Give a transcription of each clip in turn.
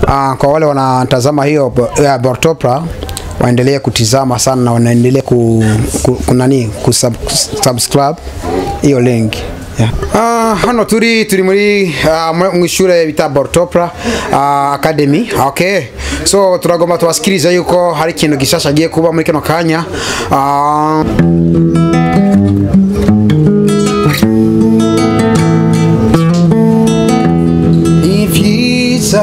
uh, kwa wale wanatazama hiyo ya Bortopra waendelee kutizama sana na wanaendelea ku, ku, ku, nani kusub, subscribe hiyo link yeah. Uh, hano turi turi muri uh, mu ishure bita Bortopra uh, Academy okay so turagomba tubasikiriza yuko hari ikintu gishasha agiye kuba muri kino kanya uh, ibyiza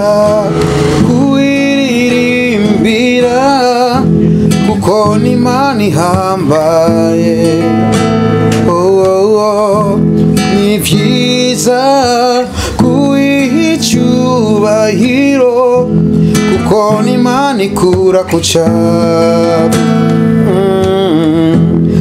kuiririmbira kuko ni imana ihambaye oh, oh, oh. ni byiza kuyiha icyubahiro kuko ni imana ikura ku cyapa Mm.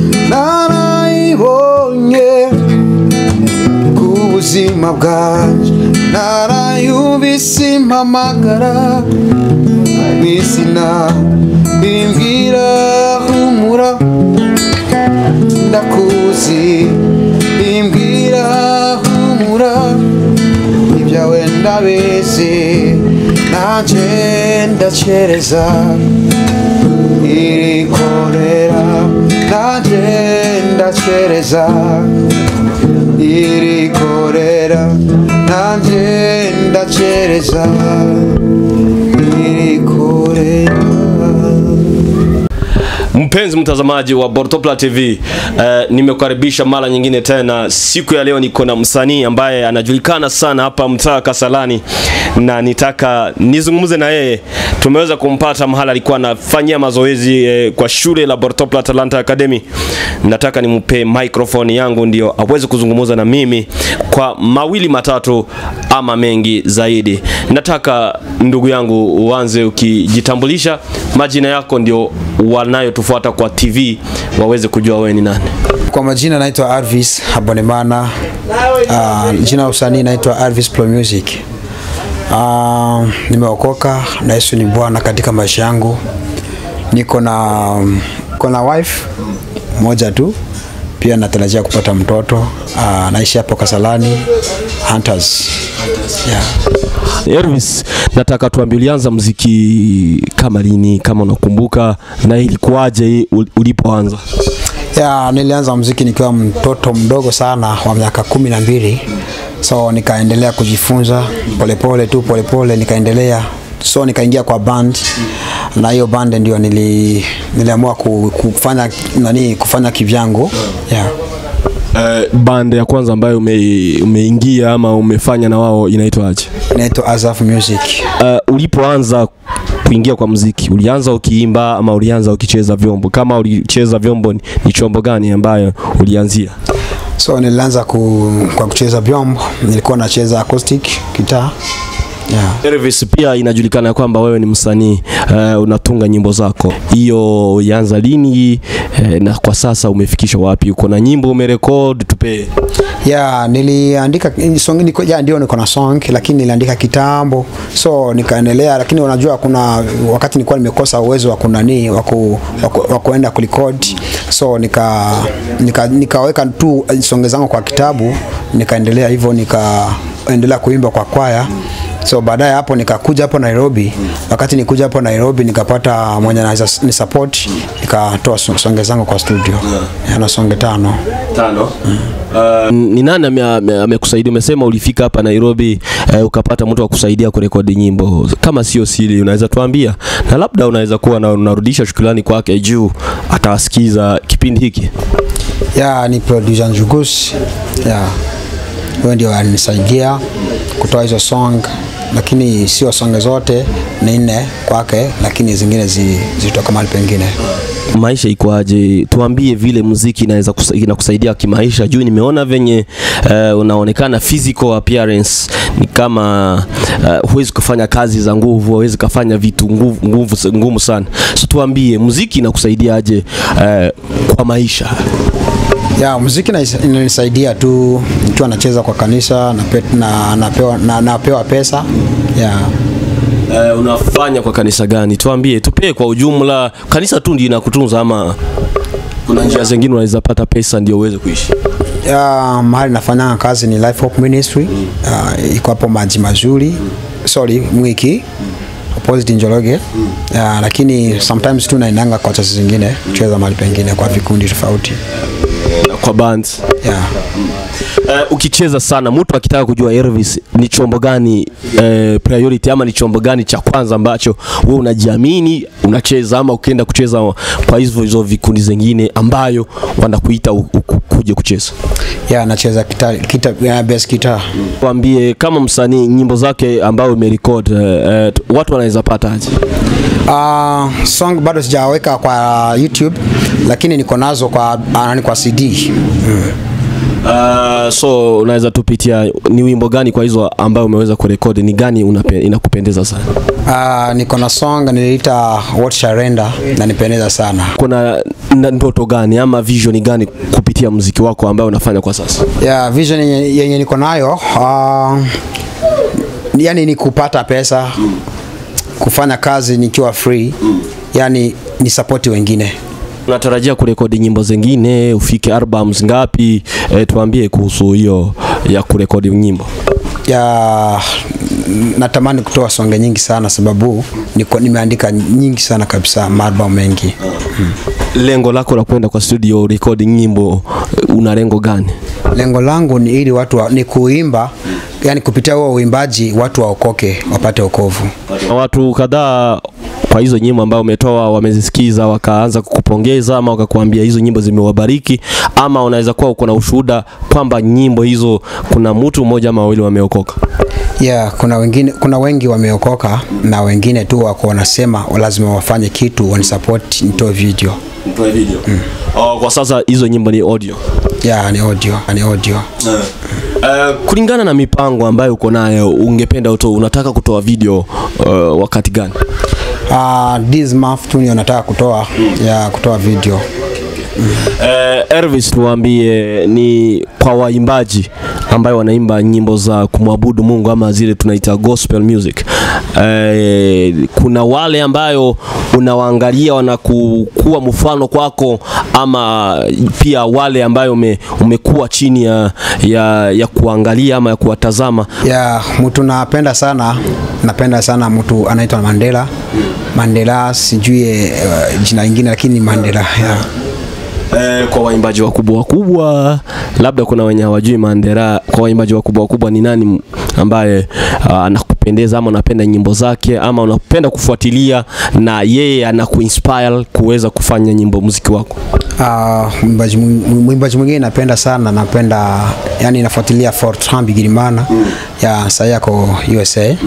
narayibonye ku buzima bwanjye narayumvise impamagara mu izina imbwira humura ndakuzi imbwira humura ibyawe ndabizi nanjye ndacereza irikorera nanjye ndacereza irikorera nanjye ndacereza irikorera Mpenzi mtazamaji wa Bortopla TV, eh, nimekukaribisha mara nyingine tena. Siku ya leo niko na msanii ambaye anajulikana sana hapa mtaa Kasalani, na nitaka nizungumze na yeye. Tumeweza kumpata mahala alikuwa anafanyia mazoezi eh, kwa shule la Bortopla Talanta Academy. Nataka nimpe microphone yangu ndio aweze kuzungumza na mimi kwa mawili matatu ama mengi zaidi. Nataka ndugu yangu uanze ukijitambulisha, majina yako ndio wanayotufuata kwa TV waweze kujua wewe ni nani. Kwa majina naitwa Arvis Abonemana. Uh, jina la usanii naitwa Arvis Pro Music. Uh, nimeokoka na Yesu ni Bwana katika maisha yangu. Niko na niko na wife moja tu, pia natarajia kupata mtoto. Uh, naishi hapo Kasalani Hunters. Yeah. Elvis, nataka tuambie ulianza muziki kama lini, kama unakumbuka, na ilikuwaje ul- ulipoanza? Ya, nilianza muziki nikiwa mtoto mdogo sana wa miaka kumi na mbili so nikaendelea kujifunza polepole tu polepole nikaendelea so nikaingia kwa band na hiyo band ndio nili, niliamua ku- kufanya nani kufanya kivyangu yeah. Uh, band ya kwanza ambayo ume, umeingia ama umefanya na wao inaitwaje? inaitwa Azaf Music Uh, ulipoanza kuingia kwa muziki ulianza ukiimba ama ulianza ukicheza vyombo? Kama ulicheza vyombo, ni ni chombo gani ambayo ulianzia? so nilianza ku, kwa kucheza vyombo nilikuwa nacheza acoustic guitar yeah. Elvis, pia inajulikana kwamba wewe ni msanii uh, unatunga nyimbo zako. Hiyo ulianza lini uh, na kwa sasa umefikisha wapi? Uko na nyimbo umerekod? Tupe. ya niliandika song niko ya ndio niko na song lakini niliandika kitambo so nikaendelea lakini unajua kuna wakati nilikuwa nimekosa uwezo wa kunani wa ku- wa ku- wa kuenda kurecord so nika nika nikaweka tu songe zangu kwa kitabu nikaendelea hivyo nikaendelea kuimba kwa kwaya so baadaye hapo nikakuja hapo Nairobi wakati nikuja hapo Nairobi nikapata mwenye anaweza ni support nikatoa so- songe zangu kwa studio yeah. na songe tano Tano. Uh, ni nani ame- ame- amekusaidia? Umesema ulifika hapa Nairobi uh, ukapata mtu wa kusaidia kurekodi nyimbo. Kama sio siri, unaweza tuambia, na labda unaweza kuwa na unarudisha shukrani kwake juu atawasikiza kipindi hiki. ya ni producer Njugus ya huyo ndio alinisaidia kutoa hizo song lakini sio songe zote ni nne kwake lakini zingine zi, zilitoka mahali pengine maisha ikoaje? Tuambie vile muziki inaweza kusa- inakusaidia kimaisha, juu nimeona venye uh, unaonekana physical appearance ni kama uh, huwezi kufanya kazi za nguvu, huwezi kufanya vitu nguvu, nguvu, ngumu sana. So tuambie muziki inakusaidiaje uh, kwa maisha? ya muziki na- inanisaidia tu nikiwa nacheza kwa kanisa na, na, napewa, na, napewa pesa ya Uh, unafanya kwa kanisa gani? Tuambie, tupee kwa ujumla. Kanisa tu ndio inakutunza ama kuna njia zingine unaweza pata pesa ndio uweze kuishi? ya mahali nafanya kazi ni Life Hope Ministry uh, iko hapo maji mazuri sorry mwiki opposite Njoroge yeah, lakini sometimes tu naendanga kwa chasi zingine kucheza mahali pengine kwa vikundi tofauti kwa bands yeah. Uh, ukicheza sana mtu akitaka kujua Elvis ni chombo gani uh, priority ama ni chombo gani cha kwanza ambacho wewe unajiamini unacheza ama ukienda kucheza kwa hizo hizo vikundi zingine ambayo wanakuita u- u- kuje kucheza Yeah, nacheza kita, kita, yeah, bass guitar Tuambie kama msanii nyimbo zake ambayo umerecord uh, uh, watu wanaweza pata aje? Uh, song bado sijaweka kwa YouTube lakini niko nazo kwa uh, kwa CD. Uh, so unaweza tupitia ni wimbo gani kwa hizo ambayo umeweza kurekodi, ni gani unape, inakupendeza sana? Uh, niko na song niliita What Surrender na nipendeza sana. Kuna na ndoto gani ama vision gani kupitia muziki wako ambayo unafanya kwa sasa? Yeah, vision yenye, yenye niko nayo uh, yani ni kupata pesa kufanya kazi nikiwa free yani ni support wengine. Unatarajia kurekodi nyimbo zingine, ufike albums ngapi? E, tuambie kuhusu hiyo ya kurekodi nyimbo. ya natamani kutoa songe nyingi sana sababu niko nimeandika nyingi sana kabisa maalbum mengi Lengo lako la kwenda kwa studio recording nyimbo, una lengo gani? lengo langu ni ili watu wa, ni kuimba yani kupitia huo uimbaji watu waokoke wapate wokovu Na watu kadhaa kwa hizo nyimbo ambayo umetoa wamezisikiza wakaanza kukupongeza ama wakakuambia hizo nyimbo zimewabariki, ama unaweza kuwa uko na ushuhuda kwamba nyimbo hizo kuna mtu mmoja ama wawili wameokoka. yeah, kuna wengine kuna wengi wameokoka na wengine tu wako wanasema lazima wafanye kitu wanisupport nitoe video Mtoe video. Mm. Oh, kwa sasa hizo nyimbo ni audio. yeah, ni audio ni audio Uh, kulingana na mipango ambayo uko nayo ungependa uto, unataka kutoa video uh, wakati gani? uh, this month tu ndio nataka kutoa yeah, kutoa video Uh, Elvis, tuambie ni kwa waimbaji ambayo wanaimba nyimbo za kumwabudu Mungu ama zile tunaita gospel music. Uh, kuna wale ambayo unawaangalia wanakuwa mfano kwako, ama pia wale ambayo ume, umekuwa chini ya, ya, ya kuangalia ama ya kuwatazama. ya mtu napenda sana napenda sana mtu anaitwa Mandela Mandela sijui uh, jina lingine lakini Mandela yeah. Eh, kwa waimbaji wakubwa wakubwa, labda kuna wenye hawajui Mandela. Kwa waimbaji wakubwa wakubwa, ni nani m- ambaye ah, anakupendeza ama unapenda nyimbo zake ama unapenda kufuatilia na yeye anakuinspire kuweza kufanya nyimbo muziki wako? Uh, mwimbaji mwi- mwimbaji mwingine napenda sana napenda yani nafuatilia Fortran Bigirimana ya sasa yako USA yeah.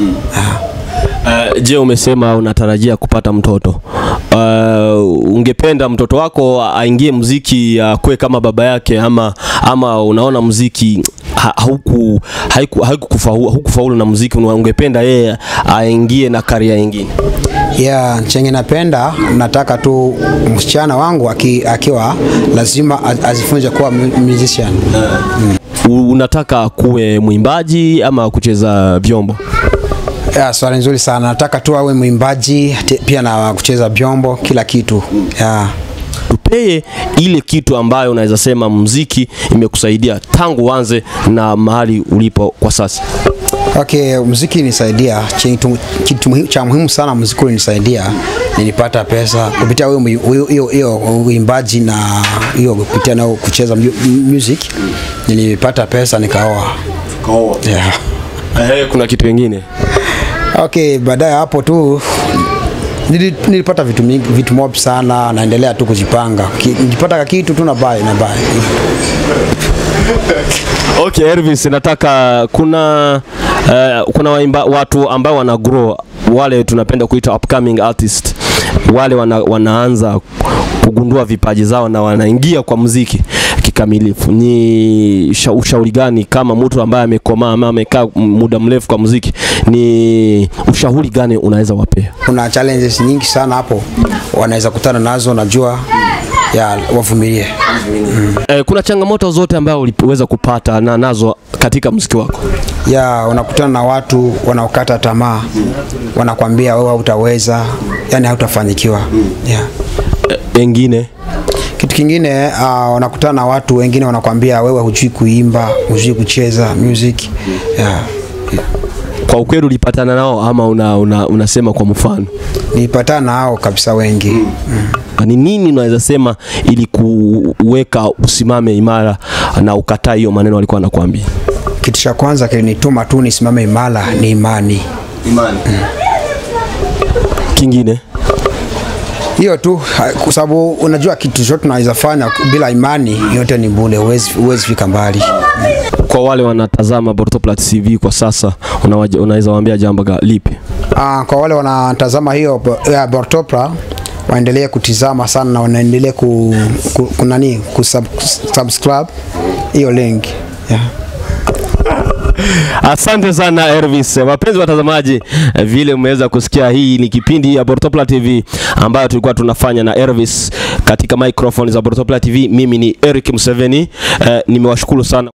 Uh, je, umesema unatarajia kupata mtoto. Uh, ungependa mtoto wako aingie muziki akuwe kama baba yake ama ama unaona muziki ha, hauku haiku, haikukufaulu haukufaulu na muziki una- ungependa yeye aingie na karia nyingine? Yeah, chenye napenda nataka tu msichana wangu aki, akiwa lazima az- azifunze kuwa mu- musician. U- Unataka kuwe mwimbaji ama kucheza vyombo? Yeah, swali nzuri sana. Nataka tu awe mwimbaji te- pia na kucheza vyombo kila kitu. Yeah. Tupee ile kitu ambayo unaweza sema muziki imekusaidia tangu uanze na mahali ulipo kwa sasa. Okay, muziki nisaidia kitu, kitu muhi- cha muhimu sana muziki ulinisaidia nilipata pesa kupitia huyo mwi- huyo- hiyo hiyo uimbaji na hiyo kupitia na kucheza mu- music nilipata pesa nikaoa. Yeah. Eh, kuna kitu kingine Okay, baadaye hapo tu nili- nilipata vitu mingi, vitu mob sana, naendelea tu kujipanga. Ki- Nikipata kitu tu na buy na buy. Okay, Elvis, nataka kuna uh, kuna waimba, watu ambao wana grow wale tunapenda kuita upcoming artist wale wana, wanaanza kugundua vipaji zao na wanaingia kwa muziki kikamilifu. Ni sha- ushauri gani kama mtu ambaye amekomaa ama amekaa muda mrefu kwa muziki, ni ushauri gani unaweza wapea? Kuna challenges nyingi sana hapo wanaweza kutana nazo, najua ya wavumilie. Eh, kuna changamoto zote ambayo uliweza kupata na nazo katika muziki wako? Ya unakutana na watu wanaokata tamaa, wanakwambia wewe hautaweza, yani hautafanikiwa. Yeah. Eh, Wengine Kitu kingine uh, wanakutana na watu wengine wanakwambia wewe hujui kuimba, hujui kucheza music. Yeah. Kwa ukweli ulipatana nao ama una, una, unasema kwa mfano? nilipatana na hao kabisa wengi Ni nini unaweza sema ili kuweka usimame imara na ukataa hiyo maneno walikuwa wanakuambia? kitu cha kwanza kilinituma tu nisimame imara ni imani Imani. Kingine? hiyo tu ha- kwa sababu unajua kitu chote tunaweza fanya bila imani yote ni bure huwezi huwezi fika mbali Kwa wale wanatazama Bortoplat TV kwa sasa unawaja- unaweza waambia jambo ga- lipi? Ah, kwa wale wanatazama hiyo bo- ya Bortopra waendelee kutizama sana na wanaendelee ku, ku, kunani kusub, subscribe hiyo link yeah. Asante sana Elvis. Wapenzi watazamaji, eh, vile mmeweza kusikia, hii ni kipindi ya Bortopla TV ambayo tulikuwa tunafanya na Elvis katika microphone za Bortopla TV. Mimi ni Eric Museveni. Eh, nimewashukuru sana.